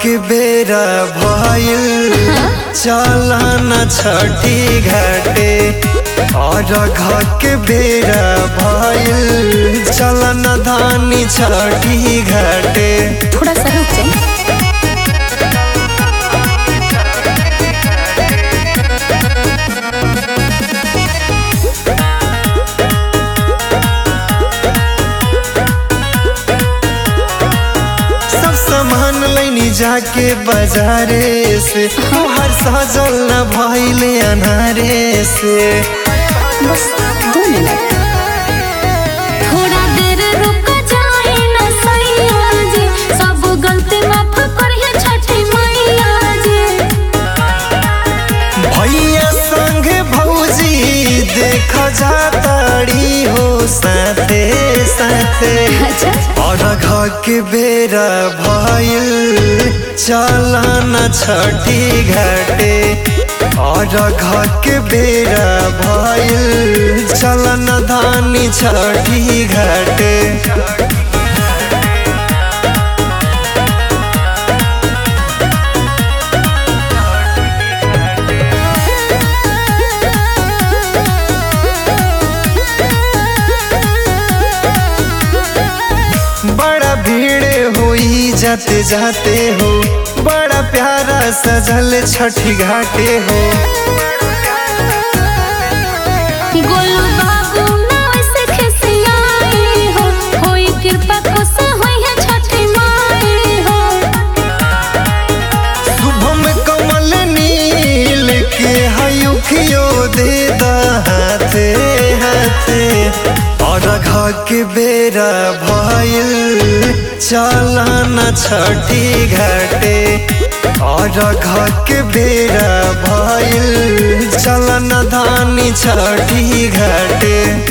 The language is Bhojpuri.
के बेरा भइल चलन छठी घाटे और घ के बेरा भइल चलन धानी छठी घाटे थोड़ा सा रुक जाए सब सामान लैनी जाके बाजारे से तोहर सजल न भइले अनारे से बस दो मिनट थोड़ा देर रुक जाए ना सैया जी सब गलती माफ करिए छठी मैया जी भैया संग भौजी देख जाताड़ी हो साथे साथे अच्छा और घ के बेरा भइल चलन छठी घाटे और घ के बेरा भइल चलन धानी छठी घाटे बड़ा भीड़ होई जाते जाते हो बड़ा प्यारा सजल छठी घाटे हो गोलू बाबू ना वैसे खिसियाई हो होई कृपा खुश होई है छठी माई हो शुभम कमल नील के हयुखियो दे दा हाथे हाथे और घ के बेरा भइल चलन छठी घाटे और घ के बेरा भइल चलन धानी छठी घाटे